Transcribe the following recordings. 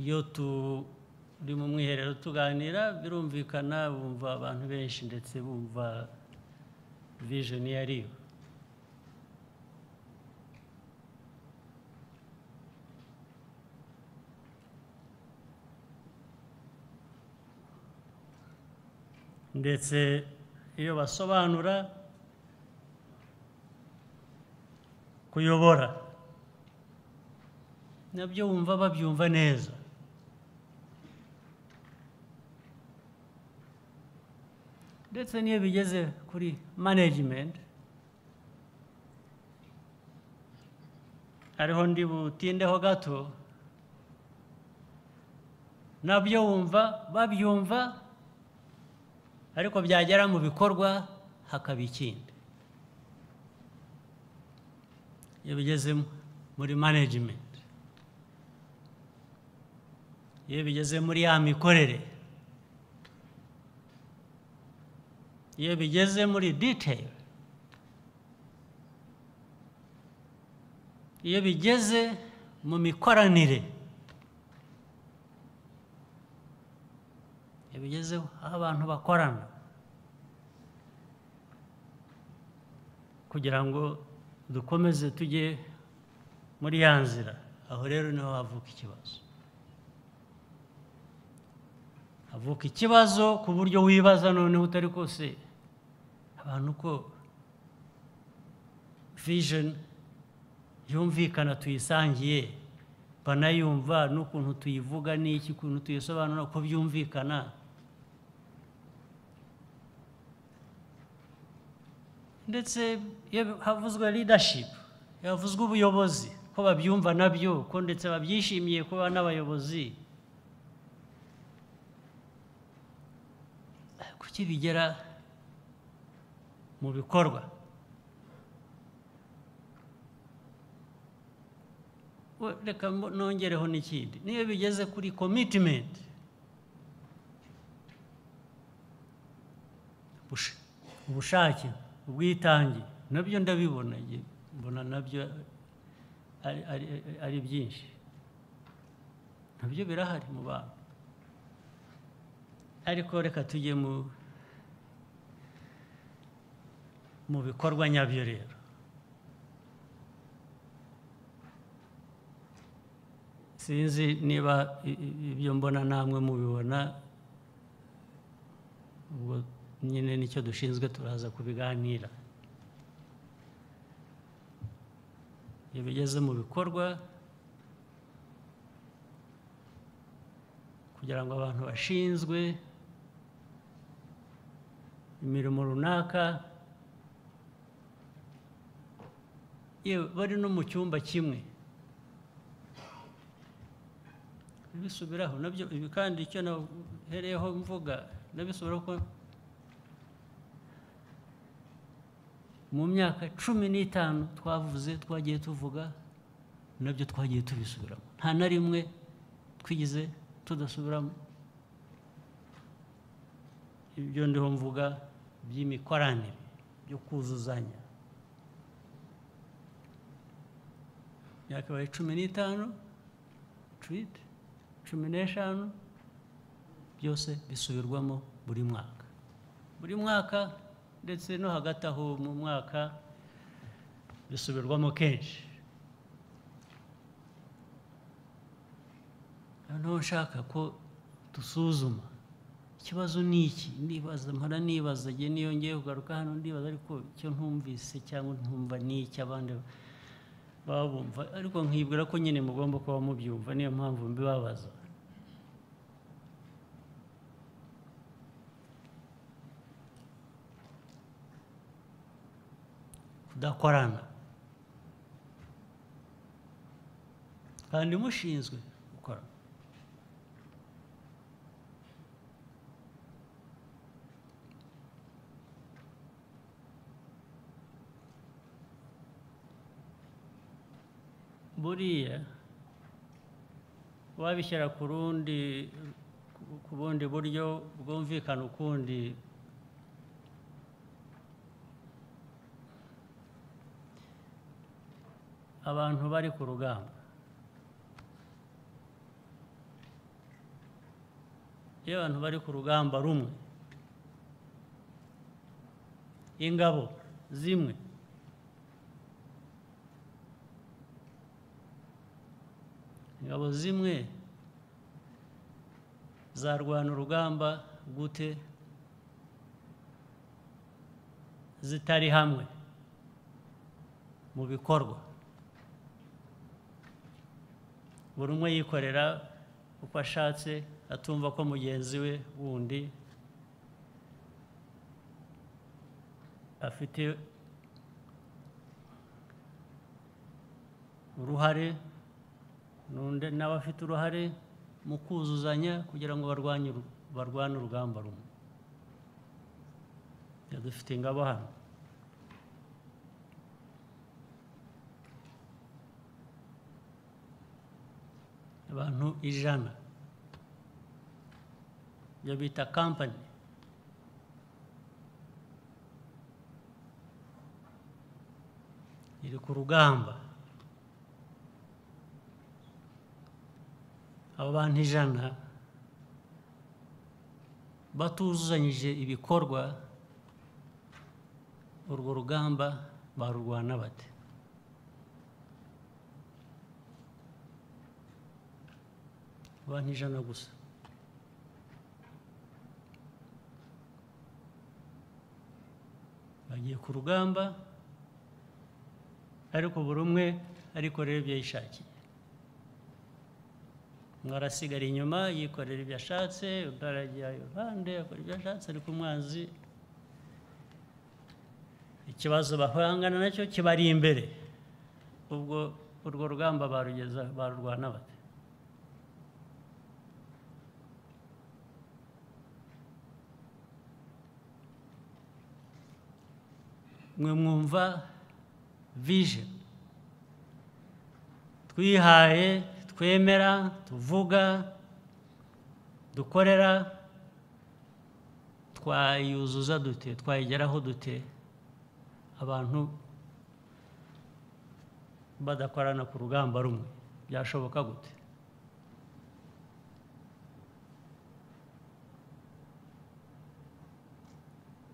iyo turi mu mwiherero tuganira birumvikana bumva abantu benshi ndetse bumva vijoni iyo ari yo ndetse iyo basobanura kuyobora nabyo wumva babyumva neza ndetse n'iyo bigeze kuri manajimenti ariho ndi butindeho gato nabyo wumva babyumva ariko byagera mu bikorwa hakaba ikindi iyo bigeze muri manajimenti iyo bigeze muri ya mikorere iyo bigeze muri diteyili iyo bigeze mu mikoranire iyo bigeze aho abantu bakorana kugira ngo dukomeze tujye muri ya nzira aho rero niho havuka ikibazo havuka ikibazo ku buryo wibaza noneho utari kose abantu uko vijeni yumvikana tuyisangiye banayumva n'ukuntu tuyivuga n'iki ukuntu tuyisobanura uko byumvikana ndetse iyo havuzwe ridashipu havuzwe ubuyobozi ko babyumva nabyo ko ndetse babyishimiye kuba n'abayobozi kuki bigera mu bikorwa reka nongereho n'ikindi niyo bigeze kuri komitimenti ubushake ubwitange nabyo ndabibona mbona nabyo ari byinshi nabyo birahari mu bantu ariko reka tujye mu mu bikorwa nyabyo rero sinzi niba ibyo mbona namwe mubibona ubwo nyine nicyo dushinzwe turaza kubiganira iyo bigeze mu bikorwa kugira ngo abantu bashinzwe imirimo runaka bari no mu cyumba kimwe bisubiraho nabyo ibi kandi icyo nahereyeho mvuga nabisubiraho ko mu myaka cumi n'itanu twavuze twagiye tuvuga nabyo twagiye tubisubiramo nta na rimwe twigize tudasubiramo ibyo ndiho mvuga by'imikoranire byo kuzuzanya yakabaye cumi n'itanu twite cumi n'eshanu byose bisubirwamo buri mwaka buri mwaka ndetse no hagati aho mu mwaka bisubirwamo kenshi noneho nshaka ko dusuzuma ikibazo ni iki ndibaza mpora nibaza igihe niyo ngiye kugaruka hano ndibaza ariko icyo ntumvise cyangwa ntumva ni iki abandi baba bumva ariko nkibwira ko nyine mugomba kuba mubyumva niyo mpamvu mbibabaza kudakorana kandi mushinzwe gukora buriya wabishyira ku rundi ku bundi buryo bwumvikana ukundi abantu bari ku rugamba iyo abantu bari ku rugamba rumwe ingabo zimwe ingabo zimwe zarwana urugamba gute zitari hamwe mu bikorwa buri umwe yikorera uko ashatse atumva ko mugenzi we wundi afite uruhare n'undi nawe afite uruhare mu kuzuzanya kugira ngo barwanye uru- barwane urugamba rumwe Iyo dufite ingabo hano abantu ijana iyo bita kampani iri ku rugamba abo bantu ijana batuzuzanyije ibikorwa urwo rugamba barurwana bate abantu ijana gusa bagiye ku rugamba ariko buri umwe arikorera ibyo yishakiye umwe arasigara inyuma yikorera ibyo ashatse undi arajya iruhande akora ibyo ashatse ariko umwanzi ikibazo bahangana nacyo kibari imbere ubwo urwo rugamba barugeza barurwana bate mwe mwumva vision twihaye twemera tuvuga dukorera twayuzuza dute twayigeraho dute abantu badakorana ku rugamba rumwe byashoboka gute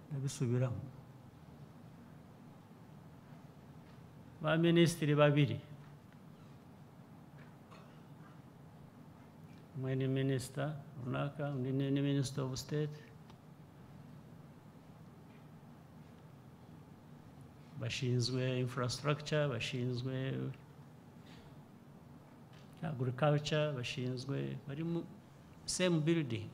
ndabisubiramo ba minisitiri babiri umwe ni minisita runaka undi ni ni minisita ofu siteti bashinzwe infrastructure bashinzwe agriculture bashinzwe bari mu same building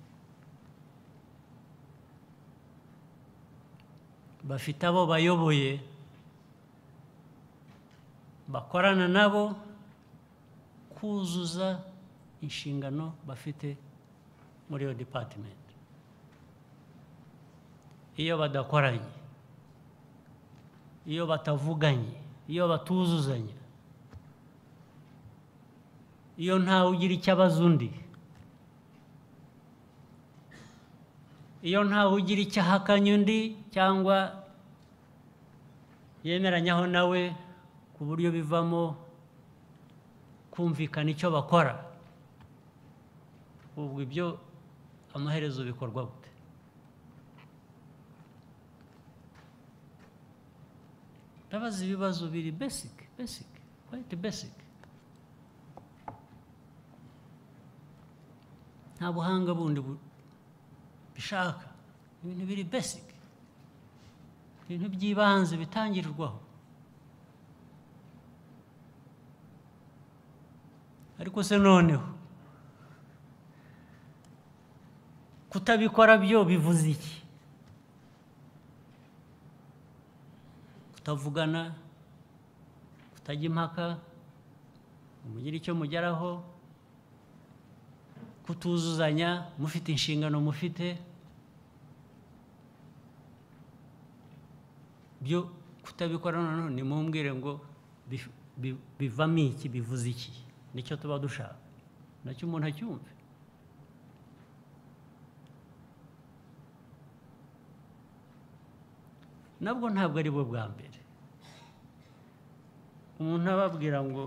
bafite abo bayoboye bakorana nabo kuzuza inshingano bafite muri iyo department iyo badakoranye iyo batavuganye iyo batuzuzanya iyo ntawe ugira icyo abaza undi iyo ntawe ugira icyo ahakanya undi cyangwa yemeranyaho nawe ku buryo bivamo kumvikana icyo bakora ubwo ibyo amaherezo bikorwa gute ndabaza ibibazo biri basic basic quite basic nta buhanga bundi bu- bishaka ibintu biri basic ibintu by'ibanze bitangirirwaho ariko se noneho kutabikora byo bivuze iki kutavugana kutajya impaka ngo mugire icyo mugeraho kutuzuzanya mufite inshingano mufite byo kutabikora noneho nimumbwire ngo bif- bi- bivamo iki bivuze iki nicyo tuba dushaka nacyo umuntu acyumve nabwo ntabwo ari bwo bwa mbere umuntu ababwira ngo